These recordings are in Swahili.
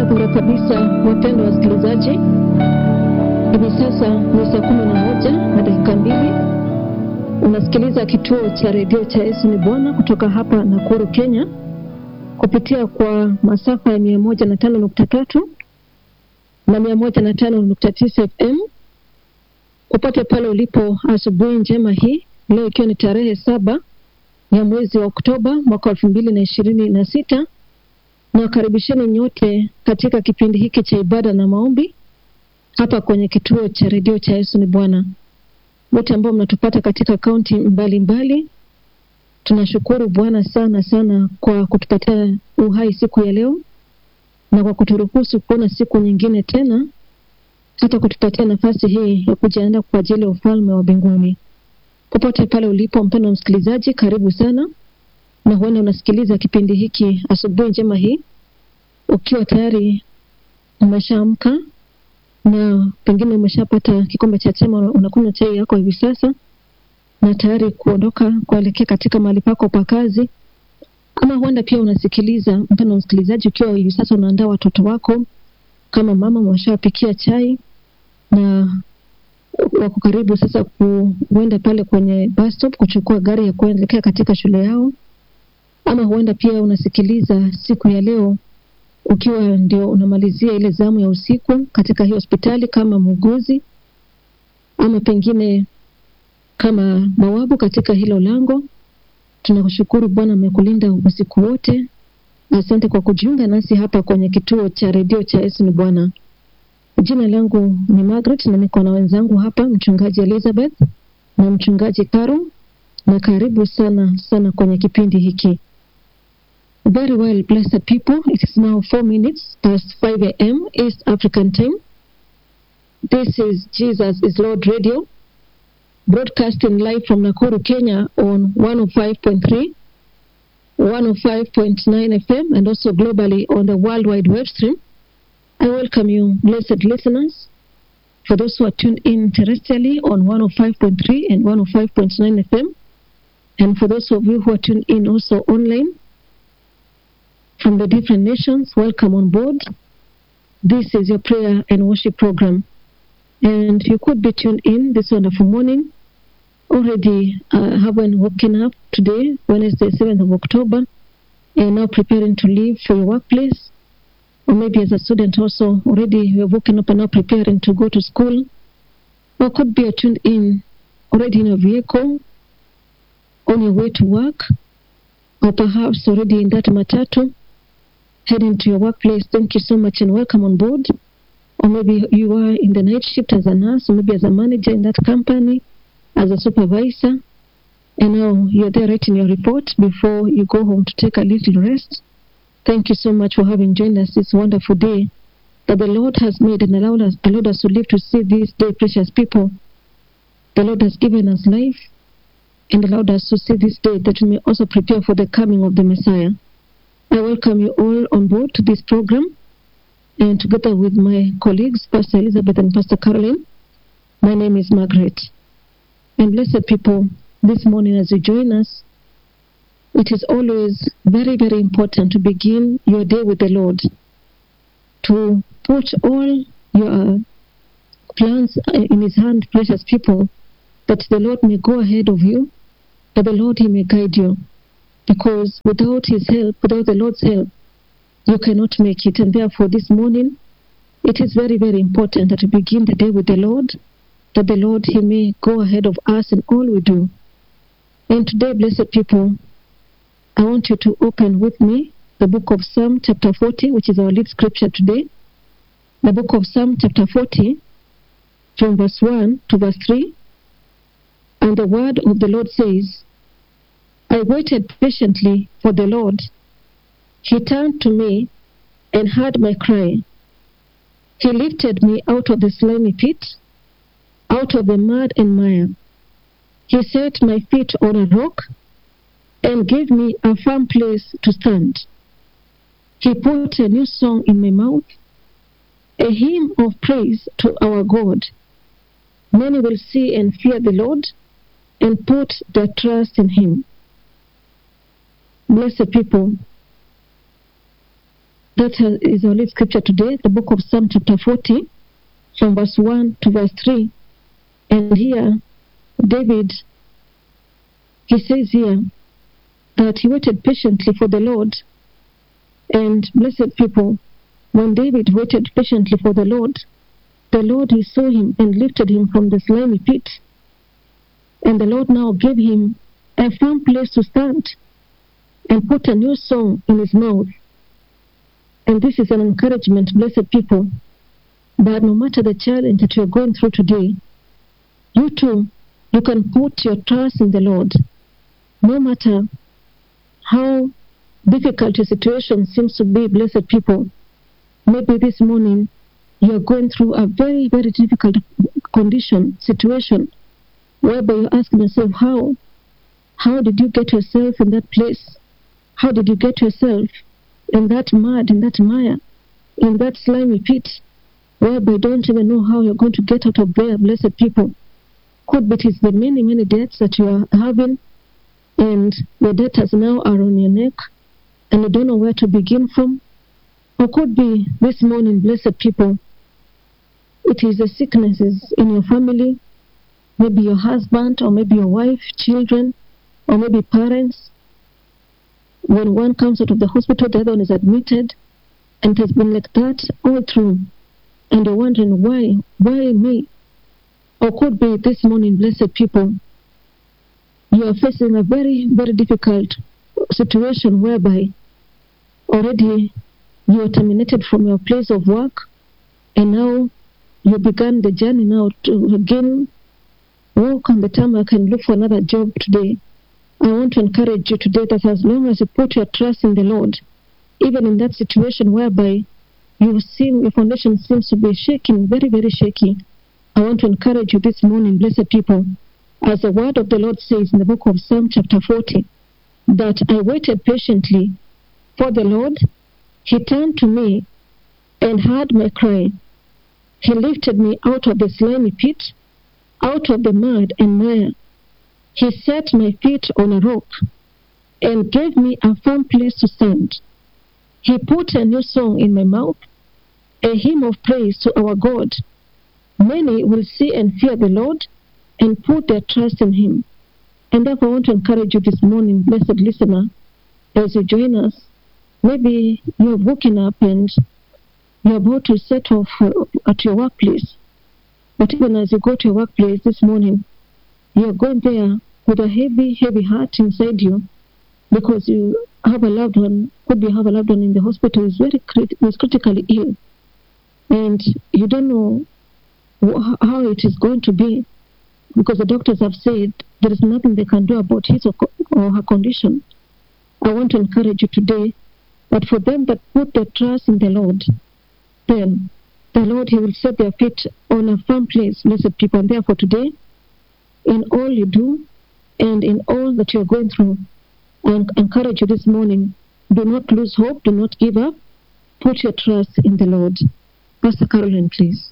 Barabara kabisa, wapendwa wasikilizaji, hivi sasa ni saa kumi na moja na dakika mbili. Unasikiliza kituo cha redio cha Yesu ni Bwana kutoka hapa Nakuru, Kenya, kupitia kwa masafa ya mia moja na tano nukta tatu na mia moja na tano nukta tisa FM popote pale ulipo. Asubuhi njema hii leo, ikiwa ni tarehe saba ya mwezi wa Oktoba mwaka elfu mbili na ishirini na sita na wakaribisheni nyote katika kipindi hiki cha ibada na maombi hapa kwenye kituo cha redio cha Yesu ni Bwana. Wote ambao mnatupata katika kaunti mbalimbali, tunashukuru Bwana sana sana kwa kutupatia uhai siku ya leo na kwa kuturuhusu kuona siku nyingine tena, hata kutupatia nafasi hii ya kujiandaa kwa ajili ya ufalme wa mbinguni. Popote pale ulipo, mpendwa msikilizaji, karibu sana na huenda unasikiliza kipindi hiki asubuhi njema hii ukiwa tayari umeshaamka na pengine umeshapata kikombe cha chai, unakunywa chai yako hivi sasa na tayari kuondoka kuelekea katika mahali pako pa kazi, ama huenda pia unasikiliza, mpendwa msikilizaji, ukiwa hivi sasa unaandaa watoto wako kama mama, umeshawapikia chai na wako karibu sasa kuenda pale kwenye bus stop kuchukua gari ya kuelekea katika shule yao ama huenda pia unasikiliza siku ya leo ukiwa ndio unamalizia ile zamu ya usiku katika hii hospitali kama muuguzi, ama pengine kama bawabu katika hilo lango. Tunakushukuru Bwana, amekulinda usiku wote. Asante kwa kujiunga nasi hapa kwenye kituo cha redio cha Yesu ni Bwana. Jina langu ni Margaret na niko na wenzangu hapa, mchungaji Elizabeth na mchungaji Karo, na karibu sana sana kwenye kipindi hiki. Very well, blessed people. It is now four minutes past 5 a.m. East African time. This is Jesus is Lord Radio, broadcasting live from Nakuru, Kenya on 105.3, 105.9 FM, and also globally on the World Wide Web stream. I welcome you, blessed listeners. For those who are tuned in terrestrially on 105.3 and 105.9 FM, and for those of you who are tuned in also online, from the different nations, welcome on board. This is your prayer and worship program. And you could be tuned in this wonderful morning. Already uh, having woken up today, Wednesday, 7th of October, and now preparing to leave for your workplace. Or maybe as a student also, already you have woken up and now preparing to go to school. Or could be tuned in already in your vehicle, on your way to work, or perhaps already in that matatu heading to your workplace. Thank you so much and welcome on board. Or maybe you are in the night shift as a nurse, or maybe as a manager in that company, as a supervisor, and now you're there writing your report before you go home to take a little rest. Thank you so much for having joined us this wonderful day that the Lord has made and allowed us, allowed us to live to see this day, precious people. The Lord has given us life and allowed us to see this day that we may also prepare for the coming of the Messiah. I welcome you all on board to this program, and together with my colleagues, Pastor Elizabeth and Pastor Caroline, my name is Margaret. And blessed people, this morning as you join us, it is always very, very important to begin your day with the Lord, to put all your plans in His hand, precious people, that the Lord may go ahead of you, that the Lord He may guide you because without his help, without the Lord's help, you cannot make it. And therefore, this morning, it is very, very important that we begin the day with the Lord, that the Lord, He may go ahead of us in all we do. And today, blessed people, I want you to open with me the book of Psalm, chapter 40, which is our lead scripture today. The book of Psalm, chapter 40, from verse 1 to verse 3. And the word of the Lord says, I waited patiently for the Lord. He turned to me and heard my cry. He lifted me out of the slimy pit, out of the mud and mire. He set my feet on a rock and gave me a firm place to stand. He put a new song in my mouth, a hymn of praise to our God. Many will see and fear the Lord and put their trust in Him. Blessed people, That uh, is our lead scripture today, the book of Psalm chapter 40, from verse 1 to verse 3. And here, David, he says here that he waited patiently for the Lord. And blessed people, when David waited patiently for the Lord, the Lord he saw him and lifted him from the slimy pit. And the Lord now gave him a firm place to stand and put a new song in his mouth. And this is an encouragement, blessed people, that no matter the challenge that you're going through today, you too, you can put your trust in the Lord. No matter how difficult your situation seems to be, blessed people, maybe this morning you're going through a very, very difficult condition, situation, whereby you're asking yourself, how? How did you get yourself in that place? How did you get yourself in that mud, in that mire, in that slimy pit, whereby you don't even know how you're going to get out of there, blessed people? Could be it is the many, many debts that you are having, and the debtors now are on your neck, and you don't know where to begin from. Or could be this morning, blessed people, it is the sicknesses in your family, maybe your husband, or maybe your wife, children, or maybe parents. When one comes out of the hospital, the other one is admitted, and it has been like that all through. And you're wondering why, why me? Or could be this morning, blessed people, you are facing a very, very difficult situation whereby already you are terminated from your place of work, and now you began the journey now to again walk on the tarmac and look for another job today. I want to encourage you today that as long as you put your trust in the Lord, even in that situation whereby you seem your foundation seems to be shaking, very, very shaky, I want to encourage you this morning, blessed people, as the word of the Lord says in the book of Psalm chapter 40, that I waited patiently for the Lord. He turned to me and heard my cry. He lifted me out of the slimy pit, out of the mud and mire. He set my feet on a rock and gave me a firm place to stand. He put a new song in my mouth, a hymn of praise to our God. Many will see and fear the Lord and put their trust in Him. And therefore, I want to encourage you this morning, blessed listener, as you join us. Maybe you have woken up and you're about to set off uh, at your workplace. But even as you go to your workplace this morning, you're going there with a heavy, heavy heart inside you because you have a loved one, could be have a loved one in the hospital who's very crit- who's critically ill. And you don't know wh- how it is going to be because the doctors have said there is nothing they can do about his or, co- or her condition. I want to encourage you today that for them that put their trust in the Lord, then the Lord, He will set their feet on a firm place, blessed people. And therefore, today, in all you do and in all that you're going through, I encourage you this morning do not lose hope, do not give up. Put your trust in the Lord. Pastor Caroline, please.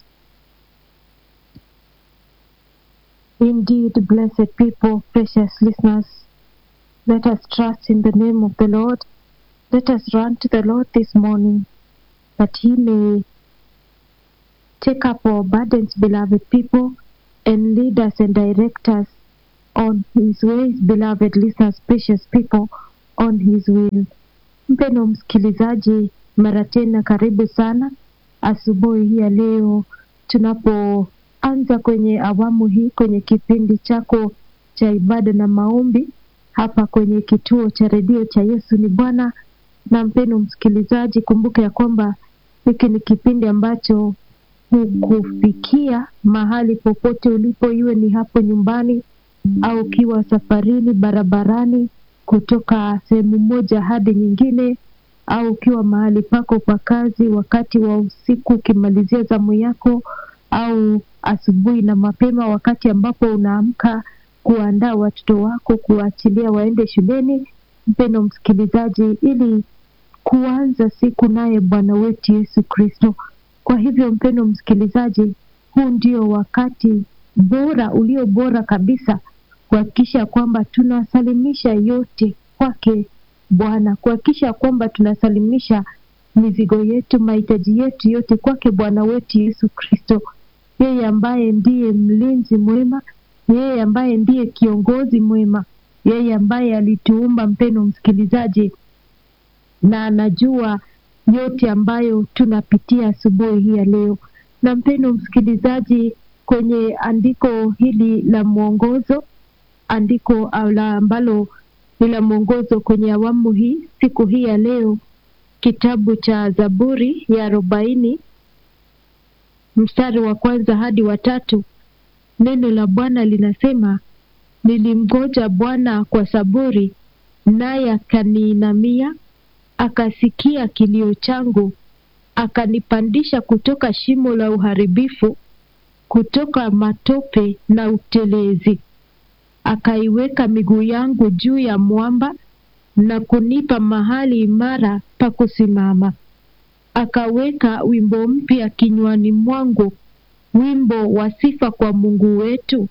Indeed, blessed people, precious listeners, let us trust in the name of the Lord. Let us run to the Lord this morning that He may take up our burdens, beloved people, and lead us and direct us on His ways, beloved listeners, precious people, on His will. Mpeno msikilizaji, mara tena karibu sana asubuhi hii ya leo tunapoanza kwenye awamu hii kwenye kipindi chako cha ibada na maombi hapa kwenye kituo cha redio cha Yesu ni Bwana. Na mpeno msikilizaji, kumbuka ya kwamba hiki ni kipindi ambacho hukufikia mahali popote ulipo, iwe ni hapo nyumbani au ukiwa safarini barabarani kutoka sehemu moja hadi nyingine, au ukiwa mahali pako pa kazi wakati wa usiku ukimalizia zamu yako, au asubuhi na mapema wakati ambapo unaamka kuandaa watoto wako kuwaachilia waende shuleni, mpendo msikilizaji, ili kuanza siku naye Bwana wetu Yesu Kristo. Kwa hivyo, mpendo msikilizaji, huu ndio wakati bora ulio bora kabisa kuhakikisha kwamba tunasalimisha yote kwake Bwana, kuhakikisha kwamba tunasalimisha mizigo yetu, mahitaji yetu yote kwake Bwana wetu Yesu Kristo, yeye ambaye ndiye mlinzi mwema, yeye ambaye ndiye kiongozi mwema, yeye ambaye alituumba, mpeno msikilizaji, na anajua yote ambayo tunapitia asubuhi hii ya leo. Na mpendo msikilizaji, kwenye andiko hili la mwongozo, andiko la ambalo ni la mwongozo kwenye awamu hii siku hii ya leo, kitabu cha Zaburi ya arobaini mstari wa kwanza hadi wa tatu, neno la Bwana linasema, nilimgoja Bwana kwa saburi, naye akaniinamia, akasikia kilio changu, akanipandisha kutoka shimo la uharibifu, kutoka matope na utelezi, akaiweka miguu yangu juu ya mwamba na kunipa mahali imara pa kusimama. Akaweka wimbo mpya kinywani mwangu, wimbo wa sifa kwa Mungu wetu.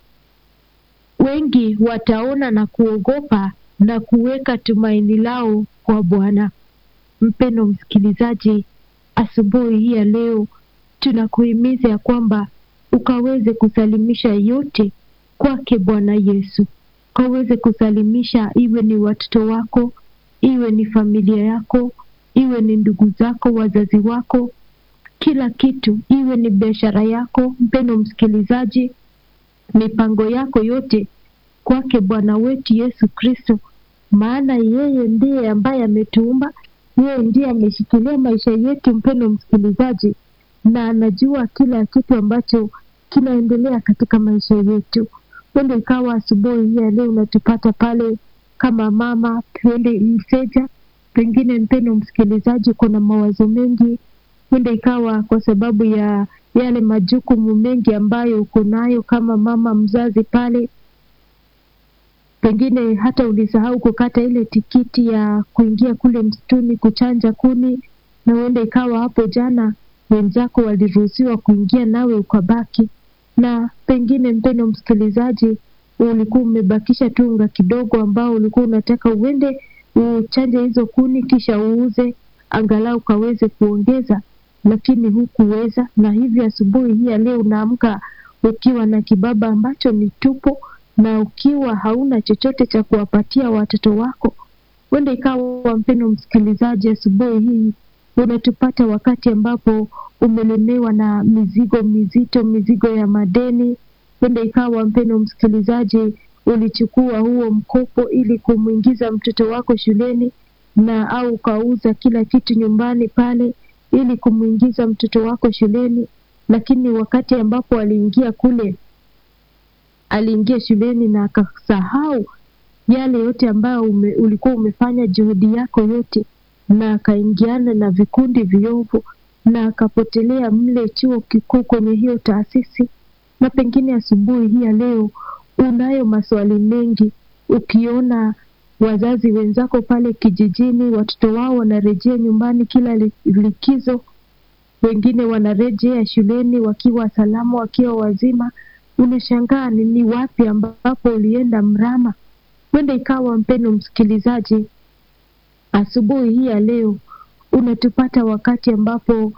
Wengi wataona na kuogopa na kuweka tumaini lao kwa Bwana. Mpendo msikilizaji, asubuhi hii ya leo tunakuhimiza ya kwamba ukaweze kusalimisha yote kwake Bwana Yesu, ukaweze kusalimisha, iwe ni watoto wako, iwe ni familia yako, iwe ni ndugu zako, wazazi wako, kila kitu, iwe ni biashara yako. Mpendo msikilizaji, mipango yako yote kwake Bwana wetu Yesu Kristo, maana yeye ndiye ambaye ametuumba, yeye ndiye ameshikilia maisha yetu, mpendo msikilizaji, na anajua kila kitu ambacho kinaendelea katika maisha yetu. Huenda ikawa asubuhi hii ya leo unatupata pale kama mama, tuende mseja, pengine mpendo msikilizaji, kuna mawazo mengi. Huenda ikawa kwa sababu ya yale majukumu mengi ambayo uko nayo kama mama mzazi pale, pengine hata ulisahau kukata ile tikiti ya kuingia kule msituni kuchanja kuni, na huenda ikawa hapo jana wenzako waliruhusiwa kuingia nawe ukabaki, na pengine mpendo msikilizaji, ulikuwa umebakisha tu unga kidogo ambao ulikuwa unataka uende uchanje hizo kuni kisha uuze angalau ukaweze kuongeza, lakini hukuweza, na hivyo asubuhi hii ya leo unaamka ukiwa na kibaba ambacho ni tupo na ukiwa hauna chochote cha kuwapatia watoto wako. Huenda ikawa mpendo msikilizaji, asubuhi hii unatupata wakati ambapo umelemewa na mizigo mizito, mizigo ya madeni. Huenda ikawa mpendo msikilizaji, ulichukua huo mkopo ili kumwingiza mtoto wako shuleni na au ukauza kila kitu nyumbani pale ili kumwingiza mtoto wako shuleni, lakini wakati ambapo aliingia kule, aliingia shuleni na akasahau yale yote ambayo ume, ulikuwa umefanya juhudi yako yote, na akaingiana na vikundi viovu na akapotelea mle chuo kikuu kwenye hiyo taasisi. Na pengine asubuhi hii ya leo unayo maswali mengi, ukiona wazazi wenzako pale kijijini, watoto wao wanarejea nyumbani kila likizo, wengine wanarejea shuleni wakiwa salama, wakiwa wazima. Unashangaa ni ni wapi ambapo ulienda mrama. Huenda ikawa mpendo msikilizaji, asubuhi hii ya leo unatupata wakati ambapo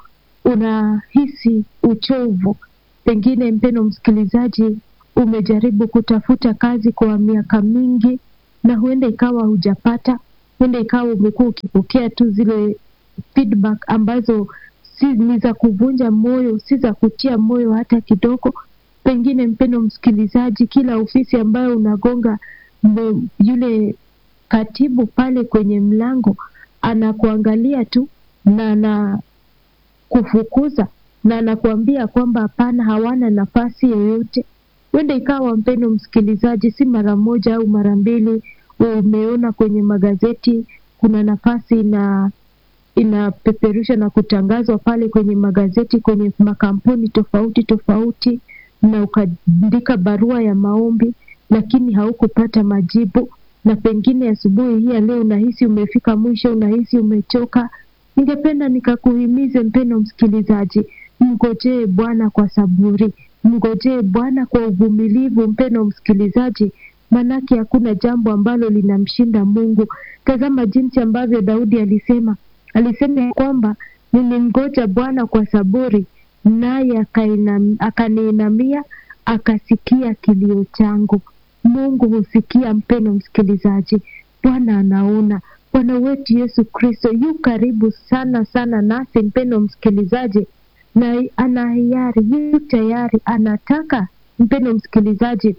unahisi uchovu. Pengine mpendo msikilizaji, umejaribu kutafuta kazi kwa miaka mingi na huenda ikawa hujapata. Huenda ikawa umekuwa ukipokea tu zile feedback ambazo si ni za kuvunja moyo, si za kutia moyo hata kidogo. Pengine mpendo msikilizaji, kila ofisi ambayo unagonga mbe, yule katibu pale kwenye mlango anakuangalia tu na anakufukuza na anakuambia kwamba hapana, hawana nafasi yoyote. Huenda ikawa mpendo msikilizaji, si mara moja au mara mbili umeona kwenye magazeti kuna nafasi na inapeperusha na kutangazwa pale kwenye magazeti kwenye makampuni tofauti tofauti, na ukaandika barua ya maombi, lakini haukupata majibu, na pengine asubuhi hii ya leo unahisi umefika mwisho, unahisi umechoka. Ningependa nikakuhimize mpendo msikilizaji, mngojee Bwana kwa saburi, mngojee Bwana kwa uvumilivu, mpendo msikilizaji, manake hakuna jambo ambalo linamshinda Mungu. Tazama jinsi ambavyo Daudi alisema, alisema ya kwamba nilimgoja Bwana kwa saburi, naye akainam- akaniinamia akasikia kilio changu. Mungu husikia, mpeno msikilizaji. Bwana anaona. Bwana wetu Yesu Kristo yu karibu sana sana nasi, mpeno msikilizaji, na ana hiari, yu tayari, anataka mpeno msikilizaji,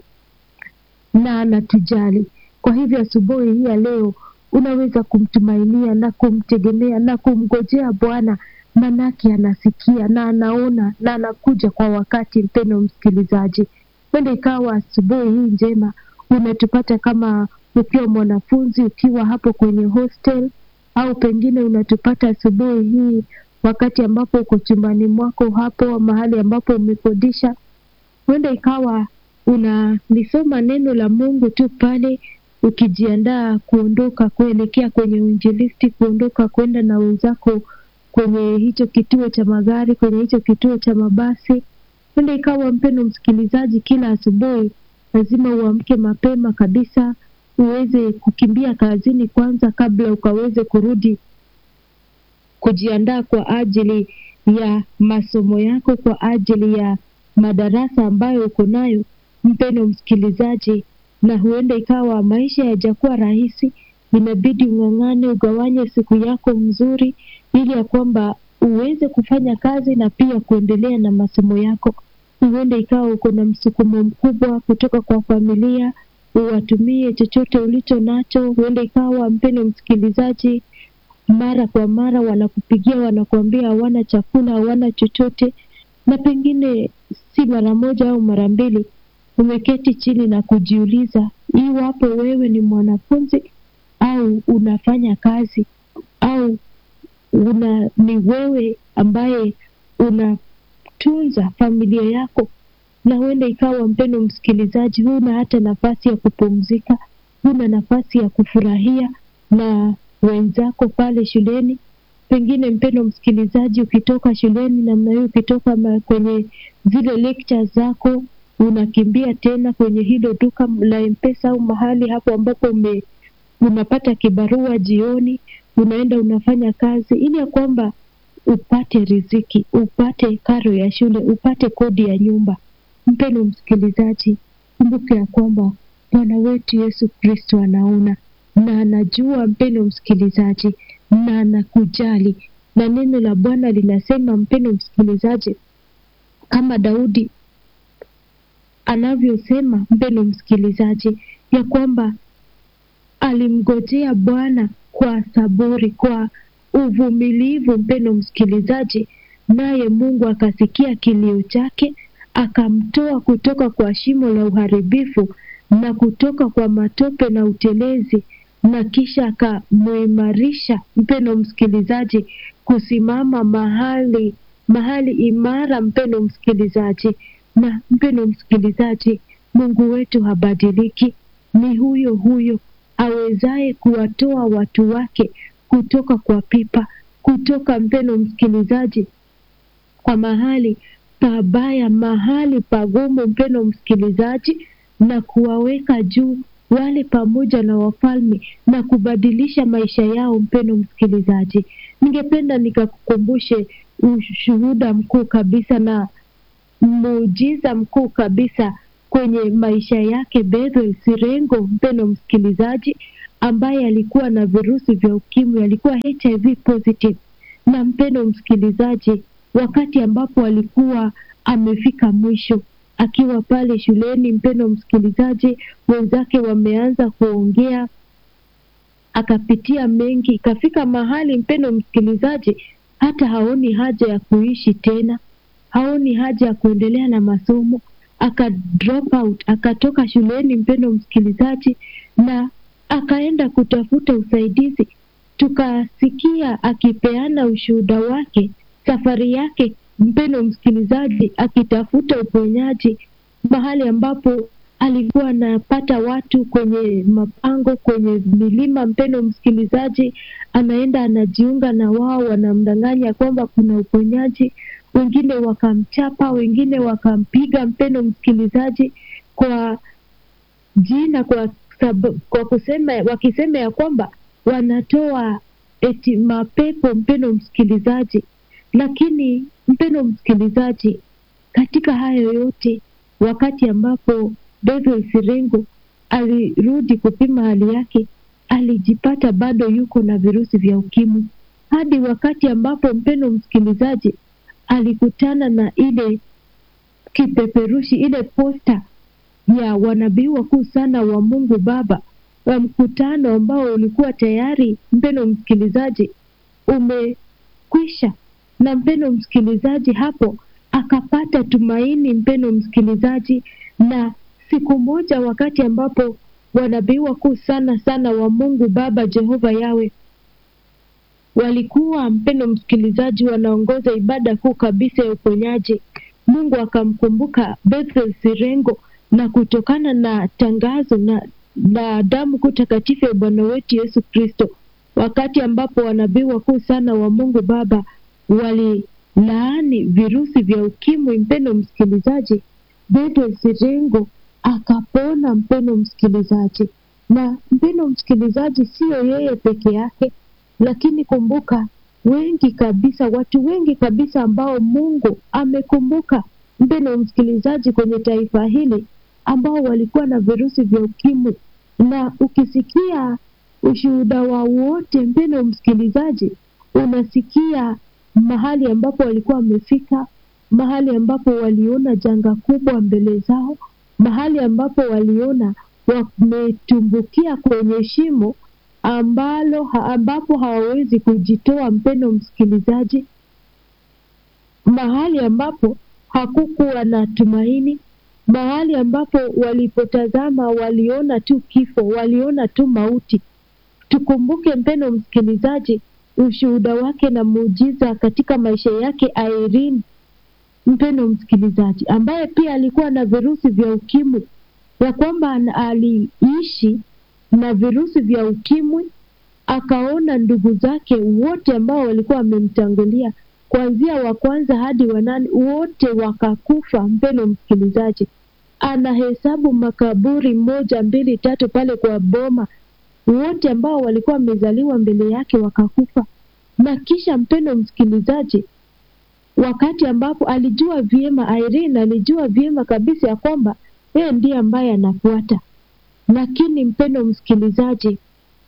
na anatujali. Kwa hivyo asubuhi hii ya leo unaweza kumtumainia na kumtegemea na kumgojea Bwana, manake anasikia na anaona na anakuja kwa wakati. Mpeno msikilizaji, wende ikawa asubuhi hii njema unatupata kama ukiwa mwanafunzi ukiwa hapo kwenye hostel, au pengine unatupata asubuhi hii wakati ambapo uko chumbani mwako hapo mahali ambapo umekodisha. Huenda ikawa unalisoma neno la Mungu tu pale ukijiandaa kuondoka kuelekea kwenye uinjilisti, kuondoka kwenda na wenzako kwenye hicho kituo cha magari, kwenye hicho kituo cha mabasi. Huenda ikawa mpendo msikilizaji, kila asubuhi lazima uamke mapema kabisa, uweze kukimbia kazini kwanza kabla ukaweze kurudi kujiandaa kwa ajili ya masomo yako, kwa ajili ya madarasa ambayo uko nayo, mpendo msikilizaji. Na huenda ikawa maisha yajakuwa rahisi, inabidi ung'ang'ane, ugawanye siku yako mzuri, ili ya kwamba uweze kufanya kazi na pia kuendelea na masomo yako. Huenda ikawa uko na msukumo mkubwa kutoka kwa familia, uwatumie chochote ulicho nacho. Huenda ikawa mpendo msikilizaji, mara kwa mara wanakupigia wanakuambia hawana chakula, hawana chochote, na pengine si mara moja au mara mbili umeketi chini na kujiuliza iwapo wewe ni mwanafunzi au unafanya kazi au una ni wewe ambaye unatunza familia yako, na huenda ikawa mpendo msikilizaji, huna hata nafasi ya kupumzika, huna nafasi ya kufurahia na wenzako pale shuleni. Pengine mpendo msikilizaji, ukitoka shuleni namna hiyo, ukitoka ma- kwenye zile lectures zako, unakimbia tena kwenye hilo duka la Mpesa au mahali hapo ambapo ume, unapata kibarua jioni, unaenda unafanya kazi ili ya kwamba upate riziki, upate karo ya shule, upate kodi ya nyumba. Mpendo msikilizaji, kumbuka ya kwamba Bwana wetu Yesu Kristo anaona na anajua, mpendo msikilizaji, na anakujali, na neno la Bwana linasema, mpendo msikilizaji, kama Daudi anavyosema, mpendo msikilizaji, ya kwamba alimgojea Bwana kwa saburi, kwa uvumilivu, mpendo msikilizaji, naye Mungu akasikia kilio chake, akamtoa kutoka kwa shimo la uharibifu na kutoka kwa matope na utelezi, na kisha akamuimarisha, mpendo msikilizaji, kusimama mahali mahali imara, mpendo msikilizaji. Na mpendo msikilizaji, Mungu wetu habadiliki, ni huyo huyo awezaye kuwatoa watu wake kutoka kwa pipa, kutoka mpendo msikilizaji, kwa mahali pabaya, mahali pagumu, mpendo msikilizaji, na kuwaweka juu wale pamoja na wafalme na kubadilisha maisha yao. Mpendo msikilizaji, ningependa nikakukumbushe ushuhuda mkuu kabisa na muujiza mkuu kabisa kwenye maisha yake Bethel Sirengo, mpendo msikilizaji, ambaye alikuwa na virusi vya ukimwi, alikuwa HIV positive. Na mpendo msikilizaji, wakati ambapo alikuwa amefika mwisho akiwa pale shuleni, mpendo msikilizaji, wenzake wameanza kuongea, akapitia mengi, ikafika mahali, mpendo msikilizaji, hata haoni haja ya kuishi tena, haoni haja ya kuendelea na masomo, aka drop out, akatoka shuleni, mpendo msikilizaji, na akaenda kutafuta usaidizi. Tukasikia akipeana ushuhuda wake, safari yake, mpendo msikilizaji, akitafuta uponyaji mahali ambapo alikuwa anapata watu kwenye mapango, kwenye milima, mpendo msikilizaji, anaenda anajiunga na wao, wanamdanganya kwamba kuna uponyaji. Wengine wakamchapa, wengine wakampiga, mpendo msikilizaji, kwa jina, kwa sababu, kwa kusema, wakisema ya kwamba wanatoa eti mapepo, mpendo msikilizaji, Lakini mpendo msikilizaji, katika hayo yote, wakati ambapo Bethel Sirengo alirudi kupima hali yake, alijipata bado yuko na virusi vya ukimwi, hadi wakati ambapo mpendo msikilizaji alikutana na ile kipeperushi, ile posta ya wanabii wakuu sana wa Mungu Baba wa mkutano ambao ulikuwa tayari, mpendo msikilizaji, umekwisha. Na mpendo msikilizaji, hapo akapata tumaini, mpendo msikilizaji. Na siku moja, wakati ambapo wanabii wakuu sana sana wa Mungu Baba Jehova Yawe walikuwa, mpendo msikilizaji, wanaongoza ibada kuu kabisa ya uponyaji, Mungu akamkumbuka Bethel Sirengo na kutokana na tangazo na, na damu kuu takatifu ya Bwana wetu Yesu Kristo, wakati ambapo wanabii wakuu sana wa Mungu Baba walilaani virusi vya ukimwi, mpendo msikilizaji, Bethel Sirengo akapona, mpendo msikilizaji. Na mpendo msikilizaji, siyo yeye peke yake, lakini kumbuka, wengi kabisa, watu wengi kabisa ambao Mungu amekumbuka, mpendo msikilizaji, kwenye taifa hili ambao walikuwa na virusi vya ukimwi. Na ukisikia ushuhuda wao wote, mpendo msikilizaji, unasikia mahali ambapo walikuwa wamefika, mahali ambapo waliona janga kubwa mbele zao, mahali ambapo waliona wametumbukia kwenye shimo ambalo ha, ambapo hawawezi kujitoa, mpendo msikilizaji, mahali ambapo hakukuwa na tumaini, mahali ambapo walipotazama waliona tu kifo, waliona tu mauti. Tukumbuke mpendo msikilizaji, ushuhuda wake na muujiza katika maisha yake Irene, mpendo msikilizaji, ambaye pia alikuwa na virusi vya ukimwi, ya kwamba aliishi na virusi vya ukimwi, akaona ndugu zake wote ambao walikuwa wamemtangulia kuanzia wa kwanza hadi wanane, wote wakakufa. Mpendo msikilizaji, anahesabu makaburi moja, mbili, tatu pale kwa boma, wote ambao walikuwa wamezaliwa mbele yake wakakufa. Na kisha mpendo msikilizaji, wakati ambapo alijua vyema, Irene alijua vyema kabisa ya kwamba yeye ndiye ambaye anafuata, lakini mpendo msikilizaji,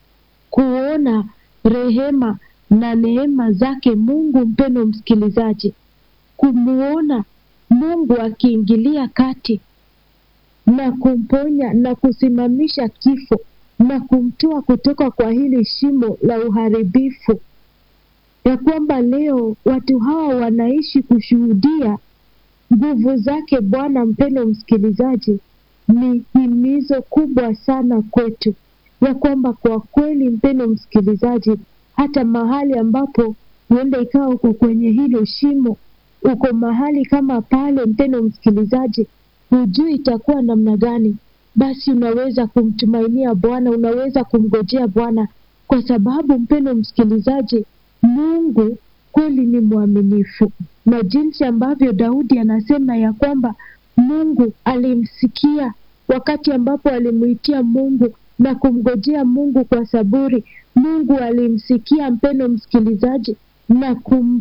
kuona rehema na neema zake Mungu, mpendo msikilizaji, kumuona Mungu akiingilia kati na kumponya na kusimamisha kifo na kumtoa kutoka kwa hili shimo la uharibifu, ya kwamba leo watu hawa wanaishi kushuhudia nguvu zake Bwana. Mpendo msikilizaji, ni himizo kubwa sana kwetu, ya kwamba kwa kweli, mpendo msikilizaji, hata mahali ambapo huenda ikawa uko kwenye hilo shimo, uko mahali kama pale, mpendo msikilizaji, hujui itakuwa namna gani, basi unaweza kumtumainia Bwana, unaweza kumgojea Bwana, kwa sababu mpendo msikilizaji, Mungu kweli ni mwaminifu, na jinsi ambavyo Daudi anasema ya kwamba Mungu alimsikia wakati ambapo alimuitia Mungu na kumgojea Mungu kwa saburi. Mungu alimsikia mpendo msikilizaji, na kum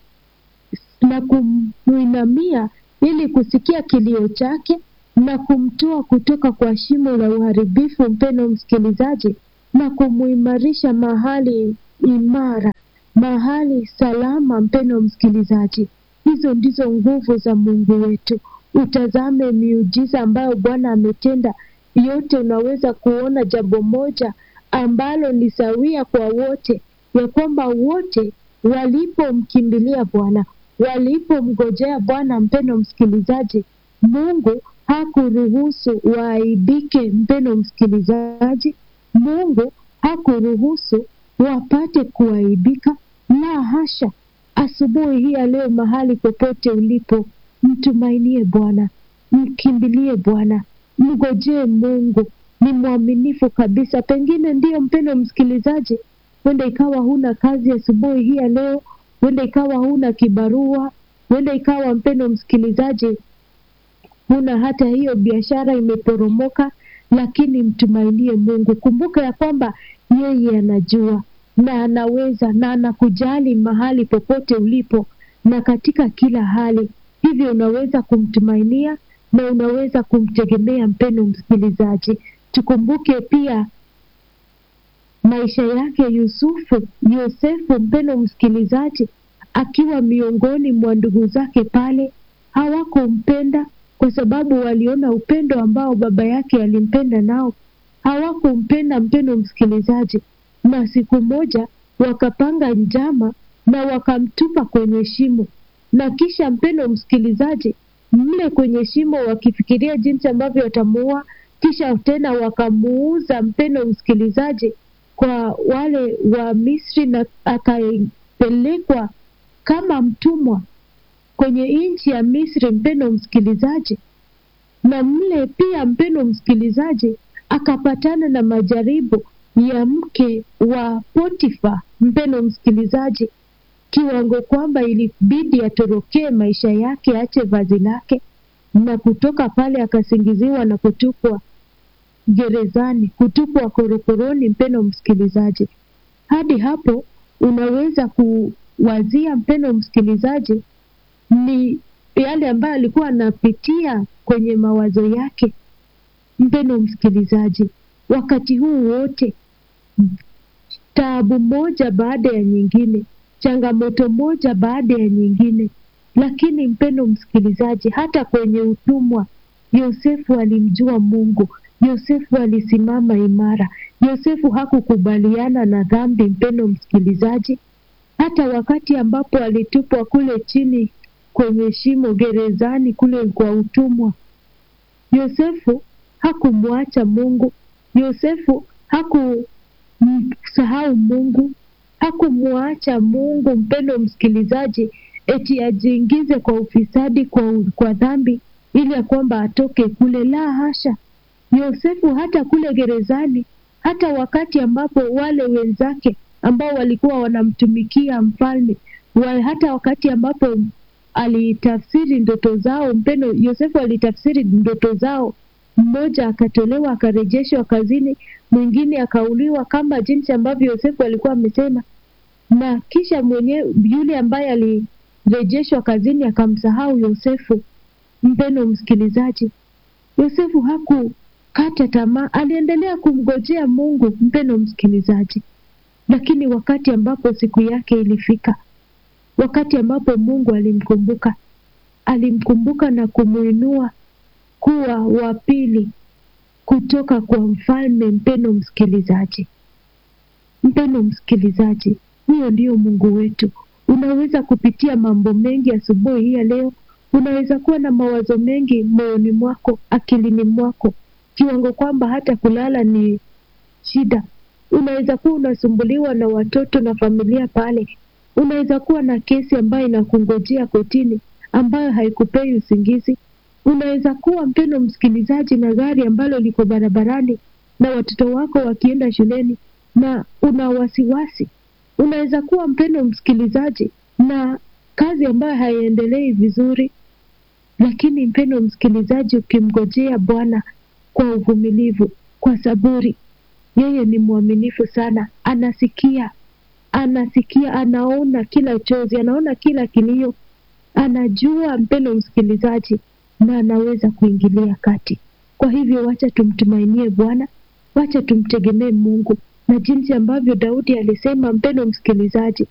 na kumuinamia ili kusikia kilio chake na kumtoa kutoka kwa shimo la uharibifu, mpendo msikilizaji, na kumuimarisha mahali imara, mahali salama, mpendo msikilizaji. Hizo ndizo nguvu za Mungu wetu. Utazame miujiza ambayo Bwana ametenda yote. Unaweza kuona jambo moja ambalo ni sawia kwa wote, ya kwamba wote walipomkimbilia Bwana, walipomgojea Bwana, mpendo msikilizaji, Mungu hakuruhusu waaibike. Mpendo msikilizaji, Mungu hakuruhusu wapate kuaibika, la hasha. Asubuhi hii ya leo, mahali popote ulipo, mtumainie Bwana, mkimbilie Bwana, mgojee Mungu. Ni mwaminifu kabisa. Pengine ndiyo, mpendo msikilizaji, huenda ikawa huna kazi asubuhi hii ya leo, huenda ikawa huna kibarua, huenda ikawa mpendo msikilizaji, huna hata hiyo biashara imeporomoka, lakini mtumainie Mungu. Kumbuka ya kwamba yeye anajua na anaweza na anakujali mahali popote ulipo, na katika kila hali. Hivyo unaweza kumtumainia na unaweza kumtegemea. Mpendo msikilizaji, tukumbuke pia maisha yake Yusufu, Yosefu, mpendo msikilizaji, akiwa miongoni mwa ndugu zake pale, hawakumpenda kwa sababu waliona upendo ambao baba yake alimpenda nao, hawakumpenda mpendo msikilizaji, na siku moja wakapanga njama na wakamtupa kwenye shimo, na kisha mpendo msikilizaji, mle kwenye shimo wakifikiria jinsi ambavyo watamuua, kisha tena wakamuuza mpendo msikilizaji kwa wale wa Misri na akapelekwa kama mtumwa kwenye nchi ya Misri, mpendo msikilizaji. Na mle pia, mpendo msikilizaji, akapatana na majaribu ya mke wa Potifa, mpendo msikilizaji, kiwango kwamba ilibidi atorokee maisha yake, ache vazi lake na kutoka pale, akasingiziwa na kutupwa gerezani, kutupwa korokoroni. Mpendo msikilizaji, hadi hapo unaweza kuwazia mpendo msikilizaji, ni yale ambayo alikuwa anapitia kwenye mawazo yake. Mpendo msikilizaji, wakati huu wote, taabu moja baada ya nyingine, changamoto moja baada ya nyingine, lakini mpendo msikilizaji, hata kwenye utumwa Yosefu alimjua Mungu. Yosefu alisimama imara. Yosefu hakukubaliana na dhambi, mpendo msikilizaji, hata wakati ambapo alitupwa kule chini kwenye shimo gerezani kule kwa utumwa. Yosefu hakumwacha Mungu. Yosefu hakumsahau Mungu, hakumwacha Mungu, mpendo msikilizaji, eti ajiingize kwa ufisadi, kwa, kwa dhambi ili ya kwamba atoke kule. La hasha! Yosefu hata kule gerezani, hata wakati ambapo wale wenzake ambao walikuwa wanamtumikia mfalme wa, hata wakati ambapo alitafsiri ndoto zao, mpendo, Yosefu alitafsiri ndoto zao. Mmoja akatolewa akarejeshwa kazini, mwingine akauliwa, kama jinsi ambavyo Yosefu alikuwa amesema, na kisha mwenyewe yule ambaye alirejeshwa kazini akamsahau Yosefu. Mpendo msikilizaji, Yosefu hakukata tamaa, aliendelea kumgojea Mungu, mpendo msikilizaji. Lakini wakati ambapo siku yake ilifika, wakati ambapo Mungu alimkumbuka, alimkumbuka na kumuinua kuwa wa pili kutoka kwa mfalme. Mpendo msikilizaji, mpendo msikilizaji, huyo ndio Mungu wetu. Unaweza kupitia mambo mengi asubuhi hii ya leo. Unaweza kuwa na mawazo mengi moyoni mwako, akilini mwako, kiwango kwamba hata kulala ni shida. Unaweza kuwa unasumbuliwa na watoto na familia pale. Unaweza kuwa na kesi ambayo inakungojea kotini ambayo haikupei usingizi. Unaweza kuwa mpendo msikilizaji, na gari ambalo liko barabarani na watoto wako wakienda shuleni na una wasiwasi. Unaweza kuwa mpendo msikilizaji, na kazi ambayo haiendelei vizuri, lakini mpendo msikilizaji, ukimgojea Bwana kwa uvumilivu, kwa saburi, yeye ni mwaminifu sana, anasikia, anasikia, anaona kila chozi, anaona kila kilio, anajua mpendo msikilizaji, na anaweza kuingilia kati. Kwa hivyo, wacha tumtumainie Bwana, wacha tumtegemee Mungu, na jinsi ambavyo Daudi alisema, mpendo msikilizaji,